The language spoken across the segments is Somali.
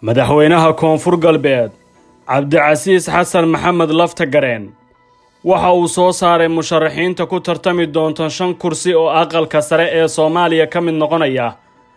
madaxweynaha koonfur galbeed cabdicasiis xasan maxamed lafta gareen waxa uu soo saaray musharaxiinta ku tartami doonta shan kursi oo aqalka sare ee soomaaliya ka mid noqonaya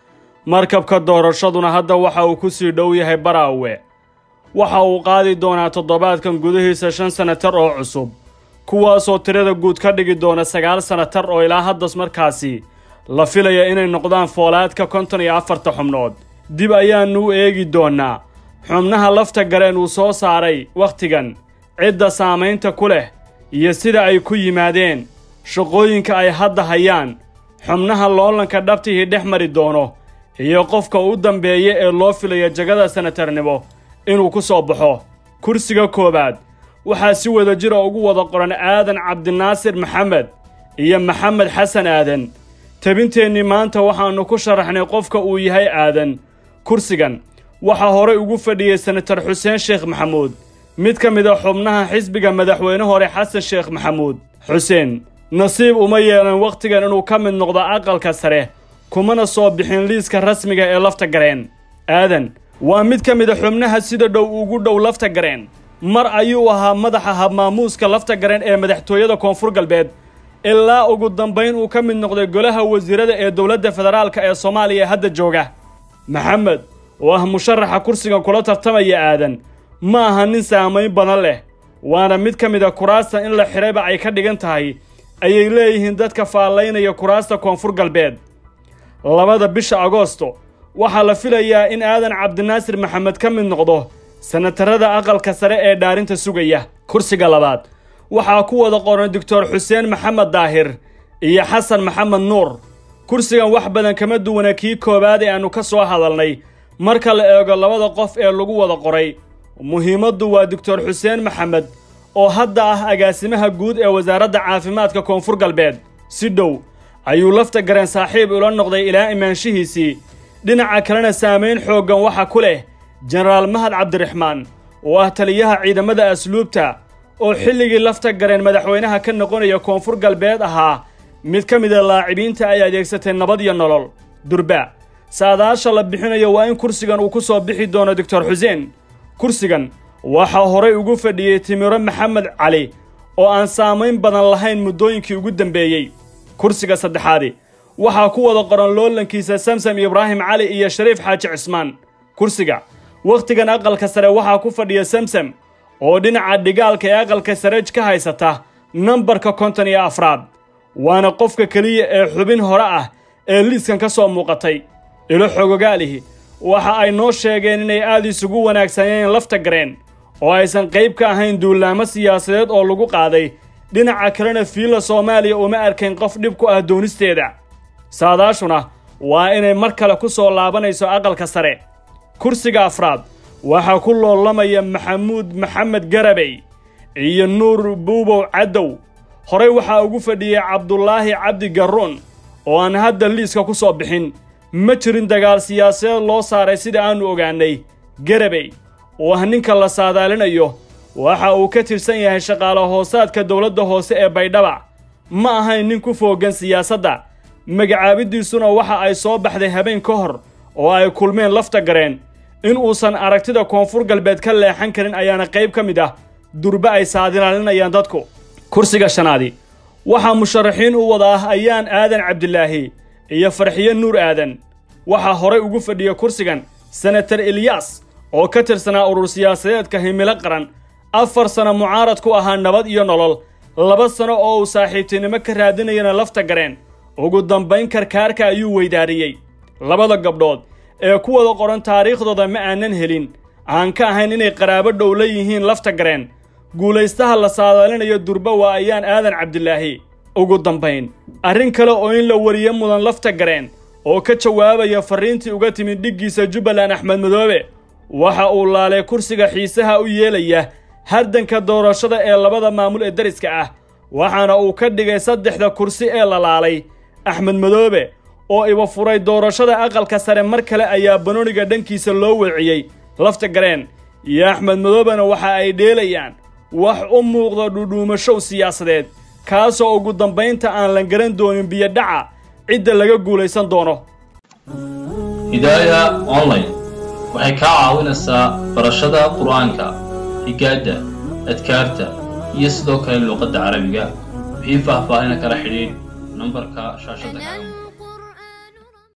markabka doorashaduna hadda waxa uu ku sii dhow yahay baraawe waxa uu qaadi doonaa toddobaadkan gudihiisa shan sanatar oo cusub kuwaasoo tirada guud ka dhigi doona sagaal sanatar oo ilaa haddas markaasi la filaya inay noqdaan foolaadka konton iyo afarta xubnood dib ayaannu u eegi doonnaa xubnaha lafta gareen uu soo saaray wakhtigan cidda saamaynta ku leh iyo sida ay ku yimaadeen shaqooyinka ay hadda hayaan xubnaha loolanka dhabtihii dhex mari doono iyo qofka u dambeeya ee loo filaya jagada sanatarnimo inuu ku soo baxo kursiga koowaad waxaa si wada jira ugu wada qoran aadan cabdinaasir maxamed iyo maxamed xasan aadan tabinteennii maanta waxaannu ku sharaxnay qofka uu yahay aadan kursigan waxaa horay ugu fadhiyey senatar xuseen sheekh maxamuud mid ka mid a xubnaha xisbiga madaxweyne hore xasan sheekh maxamuud xuseen nasiib uma yeelan wakhtigan inuu ka mid noqdo aqalka sare kumana soo bixin liiska rasmiga ee lafta gareen aadan waa mid ka mid a xubnaha sida dhow ugu dhow lafta gareen mar ayuu ahaa madaxa habmaamuuska lafta gareen ee madaxtooyada koonfur galbeed ilaa ugu dambayn uu ka mid noqday golaha wasiirada ee dowladda federaalka ee soomaaliya ee hadda jooga maxamed oo ah musharaxa kursigan kula tartamaya aadan ma aha nin saamayn badan leh waana mid ka mid a kuraasta in la xidhayba ay ka dhigan tahay ayay leeyihiin dadka faallaynaya kuraasta koonfur galbeed labada bisha agoosto waxaa la filayaa in aadan cabdinaasir maxamed ka mid noqdo sanatarada aqalka sare ee dhaarinta sugaya kursiga labaad waxaa ku wada qoran doctor xuseen maxamed daahir iyo xasan maxamed nuur kursigan wax badan kama duwana kii koowaad ee aannu ka soo hadalnay marka la eego labada qof ee lagu wada qoray muhiimaddu waa doctor xuseen maxamed oo hadda ah agaasimaha guud ee wasaaradda caafimaadka koonfur galbeed si dhow ayuu lafta gareen saaxiib ula noqday ilaa imaanshihiisii dhinaca kalena saamayn xooggan waxa ku leh jenaraal mahad cabdiraxmaan oo ah taliyaha ciidamada asluubta oo xilligii lafta gareen madaxweynaha ka noqonaya koonfur galbeed ahaa mid ka mid a laacibiinta ay adeegsatay nabad iyo nolol durba saadaasha la bixinayo waa in kursigan uu ku soo bixi doono doctor xuseen kursigan waxaa horay ugu fadhiyey timiro maxamed cali oo aan saamayn badan lahayn muddooyinkii ugu dambeeyey kursiga saddexaadi waxaa ku wada qoran loolankiisa samsam ibraahim cali iyo shariif xaaji cismaan kursiga wakhtigan aqalka sare waxaa ku fadhiya samsam oo dhinaca dhigaalka ee aqalka sareej ka haysata nambarka konton iyo afraad waana qofka keliya ee xubin hore ah ee liiskan ka soo muuqatay ilo xogogaalihi waxa ay noo sheegeen inay aad isugu wanaagsanayeen lafta gareen oo aysan qayb ka ahayn duulaamo siyaasadeed oo lagu qaaday dhinaca kalena fiilla soomaaliya uma arkayn qof dhib ku ah doonisteeda saadaashuna waa inay mar kale ku soo laabanayso aqalka sare kursiga afraad waxaa ku loolamaya maxamuud maxamed garabey iyo nuur buubow caddow horey waxaa ugu fadhiyey cabdulaahi cabdi garruun oo aan hadda liiska ku soo bixin ma jirin dagaal siyaasadeed loo saaray sida aannu ogaannay garabey oo ah ninka la saadaalinayo waxa uu ka tirsan yahay shaqaale hoosaadka dowladda hoose ee baydhaba ma ahayn nin ku fooggan siyaasadda magacaabiddiisuna waxa ay soo baxday habeen ka hor oo ay kulmeen lafta gareen in uusan aragtida koonfur galbeed ka leexan karin ayaana qayb ka mid ah durbe ay saadilaalinayaan dadku kursiga shanaadi waxaa musharaxiin u wada ah ayaan aadan cabdilaahi iyo farxiyo nuur aadan waxaa horay ugu fadhiya kursigan senatar eliyas oo ka tirsanaa urur siyaasadeedka himilo qaran afar sano mucaarad ku ahaa nabad iyo nolol laba sano oo uu saaxiibtinimo ka raadinayana lafta gareen ugu dambayn karkaarka ayuu weydaariyey labada gabdhood ee ku wada qoran taariikhdooda ma aanan helin aan ka ahayn inay qaraabo dhow la yihiin lafta gareen guulaystaha la saadaalinayo durba waa ayaan aadan cabdilaahi ugu dambayn arrin kale oo in la wariyo mudan lafta gareen oo ka jawaabaya farriintii uga timid dhiggiisa jubbaland axmed madoobe waxa uu laalay kursiga xiisaha u yeelaya hardanka doorashada ee labada maamul ee dariska ah waxaana uu ka dhigay saddexda kursi ee la laalay axmed madoobe oo iba furay doorashada aqalka sare mar kale ayaa banooniga dhankiisa loo weeciyey lafta gareen iyo axmed madoobena waxa ay dheelayaan wax u muuqda dhudhuumashow siyaasadeed kaasoo ugu dambaynta aan la garan doonin biyodhaca cidda laga guulaysan doono hidaaya online waxay kaa caawinaysaa barashada qur-aanka higaadda adkaarta iyo sidoo kale luuqadda carabiga wixii faahfaahina kala xidhiidh nambarka shaashadda kaaga